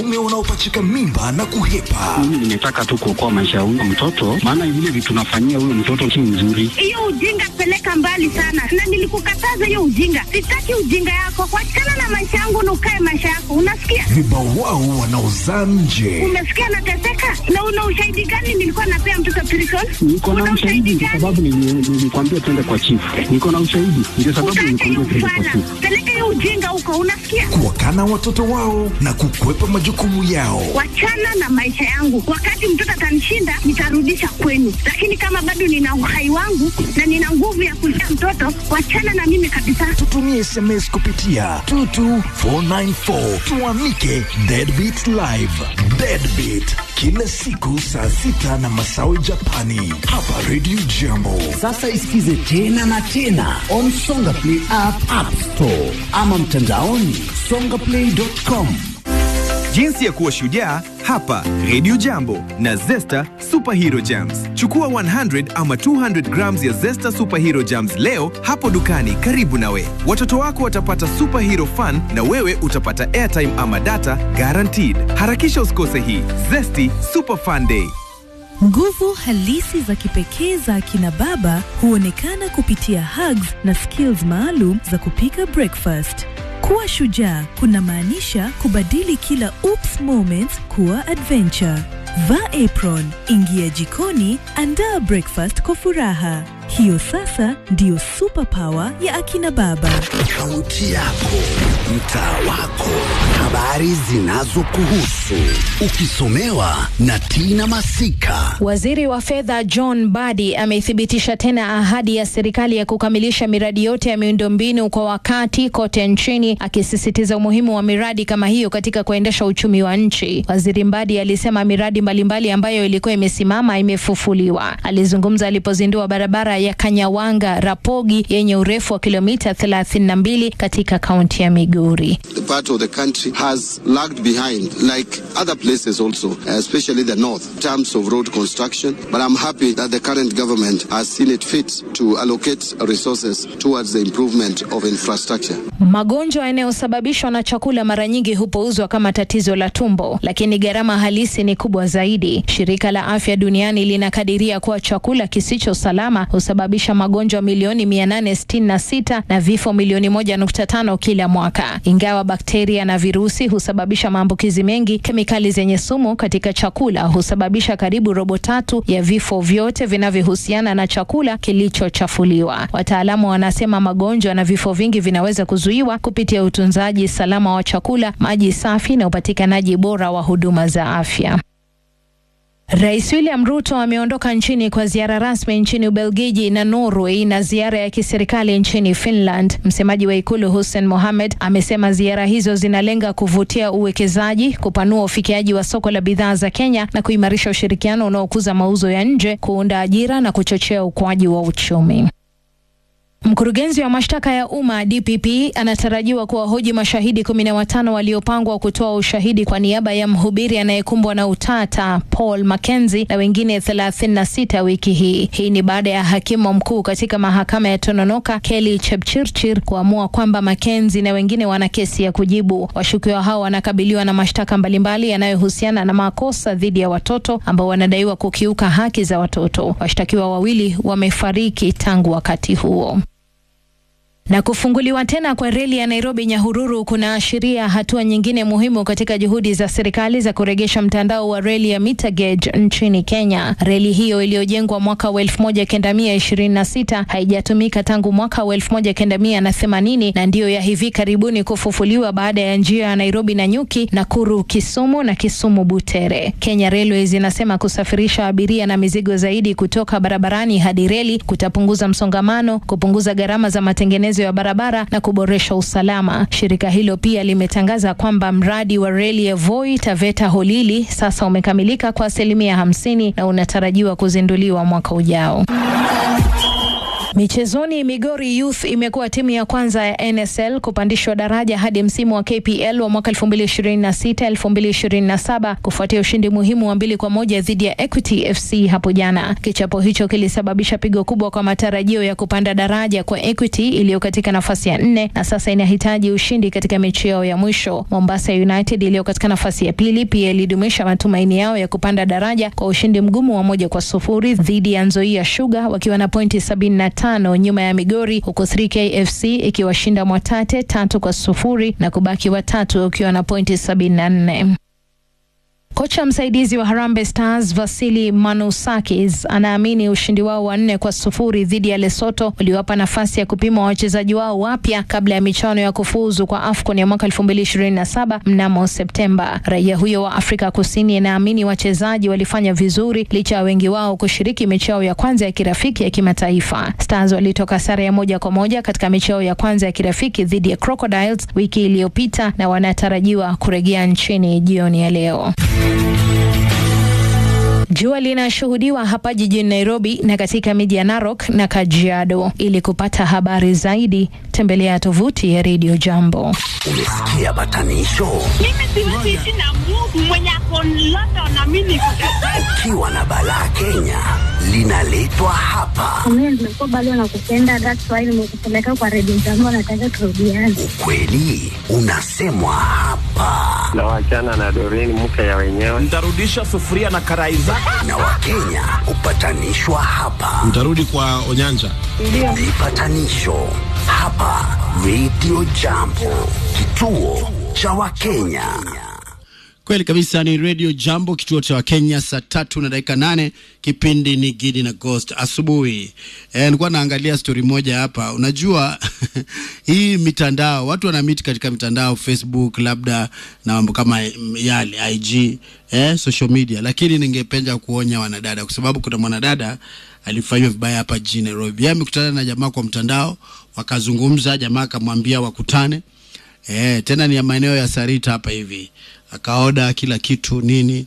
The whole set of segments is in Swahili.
ume unaopachika mimba na kuhepa. Mimi nimetaka tu kuokoa maisha ya huyo mtoto, maana vile vitu tunafanyia huyo mtoto si nzuri. Hiyo ujinga peleka mbali sana, na nilikukataza hiyo ujinga. Sitaki ujinga yako, kuachana na maisha yangu na ukae maisha yako, unasikia? Vibawao wanaozaa nje. Umesikia nateseka, na una ushahidi gani? Nilikuwa napea mtoto prison. Niko na Una ushahidi kwa gani? sababu nili- nilikwambia twende kwa chifu. Niko na ushahidi ndio sababu Utaacha hiyo nilikwambia twende kwa ufala, chifu. peleka hiyo ujinga huko, unasikia? Kuwakana watoto wao na kukwepa majukumu yao. wachana na maisha yangu. Wakati mtoto atanishinda, nitarudisha kwenu, lakini kama bado nina uhai wangu na nina nguvu ya kulea mtoto, wachana na mimi kabisa. Tutumie SMS kupitia 22494 tuamike Deadbeat Live. Deadbeat kila siku saa sita na masawi Japani hapa Radio Jambo. Sasa isikize tena na tena on Songa Play app, app store ama mtandaoni songaplay.com. Jinsi ya kuwa shujaa hapa Radio Jambo na Zesta Superhero Jams. Chukua 100 ama 200 grams ya Zesta Superhero Jams leo hapo dukani karibu nawe. Watoto wako watapata superhero fun na wewe utapata airtime ama data guaranteed. Harakisha usikose hii Zesty Super Fun Day. Nguvu halisi za kipekee za akina baba huonekana kupitia hugs na skills maalum za kupika breakfast. Kuwa shujaa kunamaanisha kubadili kila oops moments kuwa adventure. Vaa apron, ingia jikoni, andaa breakfast kwa furaha. Hiyo sasa ndiyo superpower ya akina baba. Kaunti yako, mtaa wako, habari zinazokuhusu, ukisomewa na Tina Masika. Waziri wa fedha John Badi amethibitisha tena ahadi ya serikali ya kukamilisha miradi yote ya miundombinu kwa wakati kote nchini, akisisitiza umuhimu wa miradi kama hiyo katika kuendesha uchumi wa nchi. Waziri Mbadi alisema miradi mbalimbali ambayo ilikuwa imesimama imefufuliwa. Alizungumza alipozindua barabara ya Kanyawanga Rapogi yenye urefu wa kilomita 32 katika kaunti ya Migori. the part of the country has lagged behind, like other places also, especially the north, in terms of road construction. But I'm happy that the current government has seen it fit to allocate resources towards the improvement of infrastructure. Magonjwa yanayosababishwa na chakula mara nyingi hupuuzwa kama tatizo la tumbo, lakini gharama halisi ni kubwa zaidi. Shirika la Afya Duniani linakadiria kuwa chakula kisicho salama husababisha magonjwa milioni 866 na vifo milioni 1.5 kila mwaka. Ingawa bakteria na virusi husababisha maambukizi mengi, kemikali zenye sumu katika chakula husababisha karibu robo tatu ya vifo vyote vinavyohusiana na chakula kilichochafuliwa. Wataalamu wanasema magonjwa na vifo vingi vinaweza kuzuiwa kupitia utunzaji salama wa chakula, maji safi na upatikanaji bora wa huduma za afya. Rais William Ruto ameondoka nchini kwa ziara rasmi nchini Ubelgiji na Norway na ziara ya kiserikali nchini Finland. Msemaji wa ikulu Hussein Mohamed amesema ziara hizo zinalenga kuvutia uwekezaji, kupanua ufikiaji wa soko la bidhaa za Kenya na kuimarisha ushirikiano unaokuza mauzo ya nje, kuunda ajira na kuchochea ukuaji wa uchumi. Mkurugenzi wa mashtaka ya umma DPP anatarajiwa kuwahoji mashahidi kumi na watano waliopangwa kutoa ushahidi kwa niaba ya mhubiri anayekumbwa na utata Paul Mackenzie na wengine 36 wiki hii. Hii ni baada ya hakimu mkuu katika mahakama ya Tononoka Kelly Chepchirchir kuamua kwamba Mackenzie na wengine wana kesi ya kujibu. Washukiwa hao wanakabiliwa na mashtaka mbalimbali yanayohusiana na makosa dhidi ya watoto ambao wanadaiwa kukiuka haki za watoto. Washtakiwa wawili wamefariki tangu wakati huo. Na kufunguliwa tena kwa reli ya Nairobi Nyahururu kunaashiria hatua nyingine muhimu katika juhudi za serikali za kuregesha mtandao wa reli ya meter gauge nchini Kenya. Reli hiyo iliyojengwa mwaka wa 1926 haijatumika tangu mwaka wa 1980 na ndiyo ya hivi karibuni kufufuliwa baada ya njia ya Nairobi na Nyuki, Nakuru, Kisumu na Kisumu Butere. Kenya Railways inasema kusafirisha abiria na mizigo zaidi kutoka barabarani hadi reli kutapunguza msongamano, kupunguza gharama za matengenezo ya barabara na kuboresha usalama. Shirika hilo pia limetangaza kwamba mradi wa reli ya Voi Taveta Holili sasa umekamilika kwa asilimia hamsini na unatarajiwa kuzinduliwa mwaka ujao. Michezoni, Migori Youth imekuwa timu ya kwanza ya NSL kupandishwa daraja hadi msimu wa KPL wa mwaka 2026-2027 kufuatia ushindi muhimu wa mbili kwa moja dhidi ya Equity FC hapo jana. Kichapo hicho kilisababisha pigo kubwa kwa matarajio ya kupanda daraja kwa Equity iliyo katika nafasi ya nne na sasa inahitaji ushindi katika mechi yao ya mwisho. Mombasa United iliyo katika nafasi ya pili pia ilidumisha matumaini yao ya kupanda daraja kwa ushindi mgumu wa moja kwa sufuri dhidi ya Nzoia Sugar wakiwa na pointi 75 nyuma ya Migori, huku 3K FC ikiwashinda Mwatate tatu kwa sufuri na kubaki watatu ukiwa na pointi 74. Kocha msaidizi wa Harambee Stars Vasili Manusakis anaamini ushindi wao wa nne kwa sufuri dhidi ya Lesotho uliwapa nafasi ya kupima wachezaji wao wapya kabla ya michuano ya kufuzu kwa AFCON ya mwaka 2027 mnamo Septemba. Raia huyo wa Afrika Kusini anaamini wachezaji walifanya vizuri licha ya wengi wao kushiriki mechi yao ya kwanza ya kirafiki ya kimataifa. Stars walitoka sare ya moja kwa moja katika mechi yao ya kwanza ya kirafiki dhidi ya Crocodiles wiki iliyopita na wanatarajiwa kurejea nchini jioni ya leo. Jua linashuhudiwa hapa jijini Nairobi na katika miji ya Narok na Kajiado. Ili kupata habari zaidi, tembelea tovuti ya Radio Jambo. Umesikia batanisho? Mimi siwezi ishi na Mungu mwenye ako London na mimi niko Kampala. Ukiwa na balaa Kenya linaletwa hapa. Mimi nimekuwa bado nakupenda, that's why nimekupeleka kwa redio zangu, nataka turudiane. Ukweli unasemwa hapa, na wachana na Doreen mke ya wenyewe. Ntarudisha sufuria na karai zake. na Wakenya hupatanishwa hapa. Mtarudi kwa Onyanja. Vipatanisho hapa Radio Jambo, kituo cha Wakenya. Kweli kabisa, ni Radio Jambo, kituo cha Wakenya, saa tatu na dakika nane. Kipindi ni Gidi na Ghost asubuhi. E, nilikuwa naangalia stori moja hapa. Unajua hii mitandao, watu wana meet katika mitandao Facebook, labda na mambo kama yale IG, eh, social media, lakini ningependa kuonya wanadada, kwa sababu kuna mwanadada alifanyiwa vibaya hapa jijini Nairobi. Yeye amekutana na jamaa kwa mtandao, wakazungumza, jamaa akamwambia wakutane Eh, tena ni ya maeneo ya Sarita hapa hivi. Akaoda kila kitu nini,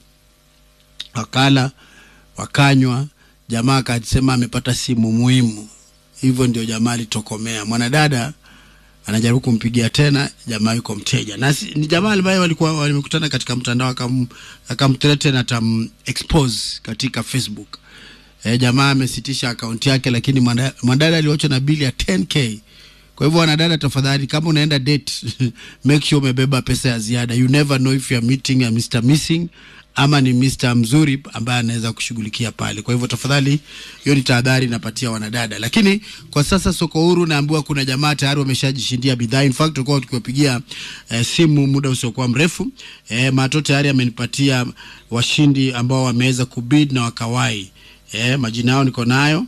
wakala wakanywa. Jamaa akasema amepata simu muhimu, hivyo ndio jamaa alitokomea. Mwanadada anajaribu kumpigia tena, jamaa yuko mteja na si, ni jamaa ambaye walikuwa walimekutana katika mtandao, akam akamthreaten atam expose katika Facebook. Eh, jamaa amesitisha akaunti yake, lakini mwana- mwanadada aliwachwa na bili ya 10k kwa hivyo wanadada, tafadhali, kama unaenda date make sure umebeba pesa ya ziada. You never know if you are meeting a Mr missing ama ni Mr mzuri ambaye anaweza kushughulikia pale. Kwa hivyo tafadhali, hiyo ni tahadhari napatia wanadada. Lakini kwa sasa soko huru, naambiwa kuna jamaa tayari wameshajishindia bidhaa. In fact tulikuwa tukiwapigia eh, simu muda usiokuwa mrefu eh, Mato tayari amenipatia washindi ambao wameweza kubid na wakawai eh, majina yao niko nayo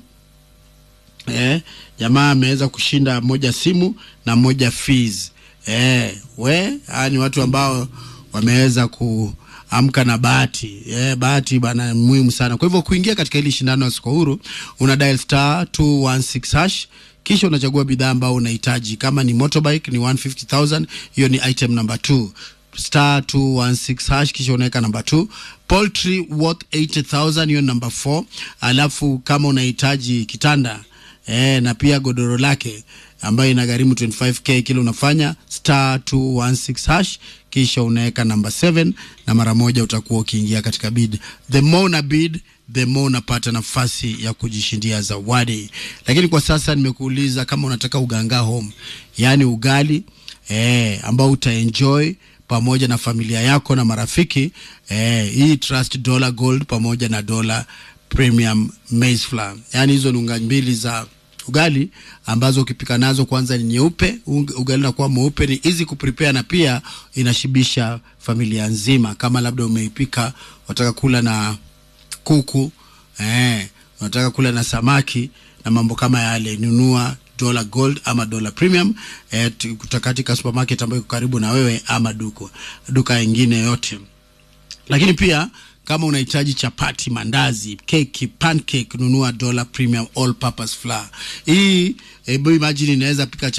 eh, jamaa ameweza kushinda moja simu na moja fees eh, we haya ni watu ambao wameweza kuamka na bahati eh, bahati bana muhimu sana. Kwa hivyo kuingia katika hili shindano ya soko huru una dial star 216 hash kisha unachagua bidhaa ambayo unahitaji. Kama ni motorbike ni 150,000, hiyo ni item number 2 star 216 hash kisha unaweka namba 2 poultry worth 80000 hiyo namba 4 alafu kama unahitaji kitanda eh, na pia godoro lake ambayo inagharimu 25k kile unafanya star 216 hash kisha unaweka namba 7 na mara moja utakuwa ukiingia katika bid the more una bid the more unapata nafasi ya kujishindia zawadi lakini kwa sasa nimekuuliza kama unataka uganga home yaani ugali eh, ambao utaenjoy pamoja na familia yako na marafiki eh, hii trust dollar gold pamoja na dollar premium maize flour yaani hizo ni unga mbili za ugali ambazo ukipika nazo kwanza ni nyeupe ung- ugali unakuwa mweupe ni easy kuprepare na pia inashibisha familia nzima kama labda umeipika wataka kula na kuku eh, unataka kula na samaki na mambo kama yale nunua dollar gold ama dollar premium eh, tu- kutoka katika supermarket ambayo iko karibu na wewe ama duka duka ingine yote lakini pia kama unahitaji chapati mandazi keki pancake nunua dollar premium all purpose flour hii hebu imagine inaweza pika cha